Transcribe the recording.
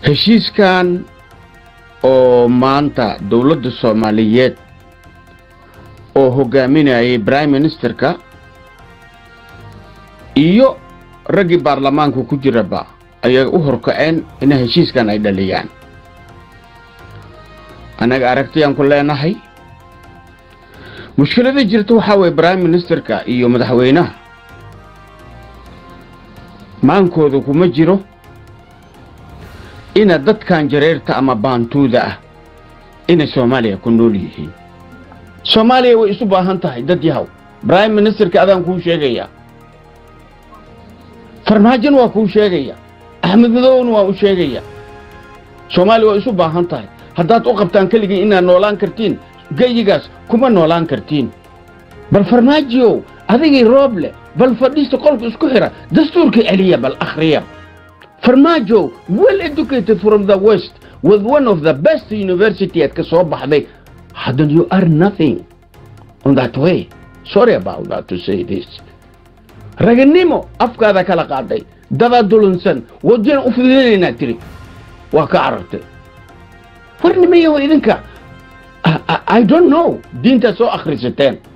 heshiiskan oo maanta dowladda soomaaliyeed oo hogaaminayay prime ministerka iyo raggii baarlamaanka ku jiraba ayay u horkaceen ina heshiiskan ay dhaliyaan annaga aragtiyaan ku leenahay mushkilada jirta waxaa weeye prime ministerka iyo madaxweynaha maankooda kuma jiro ina dadkan jareerta ama baantuuda ah inay soomaaliya ku nool yihiin soomaaliya way isu baahan tahay dad yahow prime ministerka adaan kuu sheegaya farmaajona waa kuu sheegaya axmed madowna waa u sheegaya soomaaliya waa isu baahan tahay haddaad u qabtaan keligii inaad noolaan kartiin geyigaas kuma noolaan kartiin bal farmaajiyow adigii roob leh bal fadhiista qolka isku xira dastuurka celiya bal akhriya farmaajow well educated from the west with one of the best university aad ka soo baxday haddan you are nothing on that way sorry about that to say this raganimo afkaada kala qaaday dadaa dulunsan wadina u fidinaynaa tiri waa ka carartay warnimayaho idinka I don't know diintaad soo akhrisateen